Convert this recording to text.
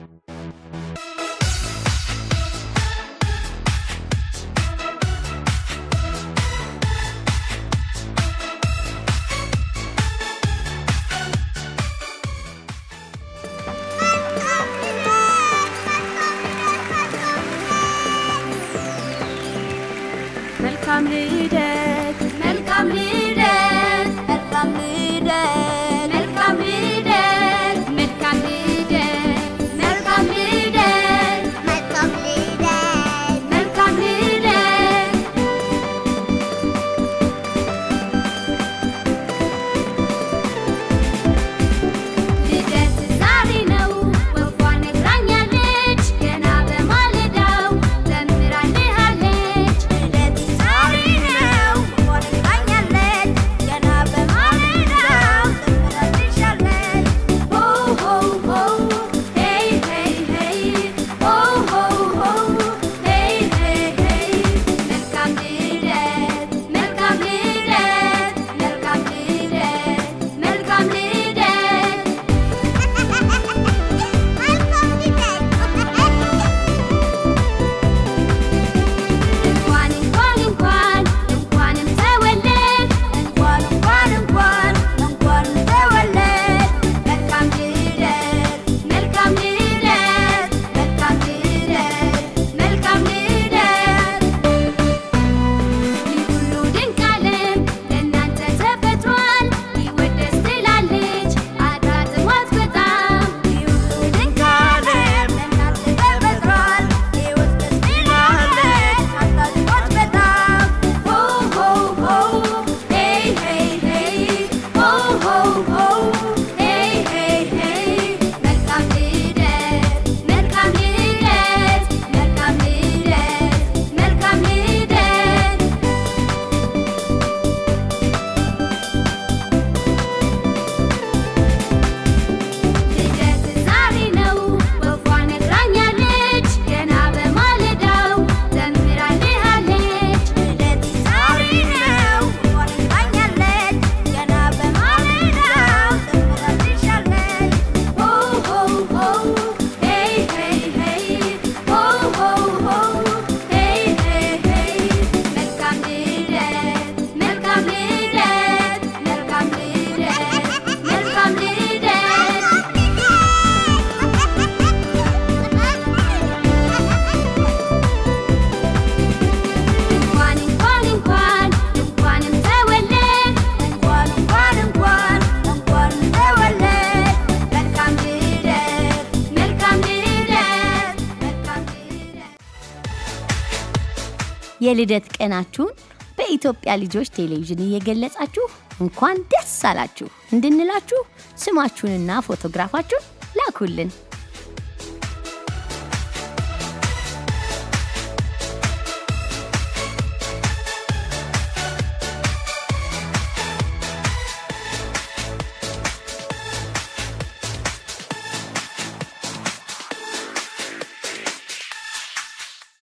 መልካም ልደት መልካም ልደት መልካም ልደት መልካም ልደት መልካም ልደት መልካም ልደት መልካም ልደት መልካም ልደት ልደት ዛሬ ነው ወፏ ነግራኛለች ገና በማለዳው ዘምራልሃለች ልደት ዛሬ ነው ወፏ ነግራኛለች ገና በማለዳው ዘምራልሻለች ሆ ሆ ሆ ሄይ ሄይ ሄይ ሆ ሆ ሆ ሄይ ሄይ ሄይ መልካም ልደት መልካም ልደት መልካም ልደት መልካም ልደት እንኳን እንኳን እንኳን እንኳንም ተወለድ እንኳን እንኳን እንኳን እንኳንም ተወለድ መልካም ልደት መልካም ልደት መልካም ልደት መልካም ልደት ይህ ሁሉ ድንቅ ዓለም ለእናንተ ተፈጥሯል ይወደስ ትላለች አድራ ጥዋት በጣም ይህ ሁሉ ድንቅ ዓለም ለእናንተ ተፈጥሯል ይወደስ ትላለች አድራ ጥዋት በጣም ሆ ሆ ሆ ሄይ ሄይ ሄይ ሆ ሆ ሆ ሄይ ሄይ ሄይ መልካም ልደት መልካም ልደት መልካም ልደት መልካም ልደት ልደት ዛሬ ነው ወፏ ነግራኛለች ገና በማለዳው ዘምራልሃለች ልደት ዛሬ ነው ወፏ ነግራኛለች ገና በማለዳው ዘምራልሻለች ሆ ሆ ሆ ሄይ ሄይ ሄይ ሆ ሆ ሆ ሄይ ሄይ ሄይ መልካም ልደት መልካም ልደት መልካም ልደት መልካም ልደት እንኳን እንኳን እንኳን እንኳንም ተወለድ እንኳን እንኳን እንኳን እንኳንም ተወለድ መልካም ልደት መልካም ልደት መልካም ልደት የልደት ቀናችሁን በኢትዮጵያ ልጆች ቴሌቪዥን እየገለጻችሁ እንኳን ደስ አላችሁ እንድንላችሁ ስማችሁንና ፎቶግራፋችሁን ላኩልን።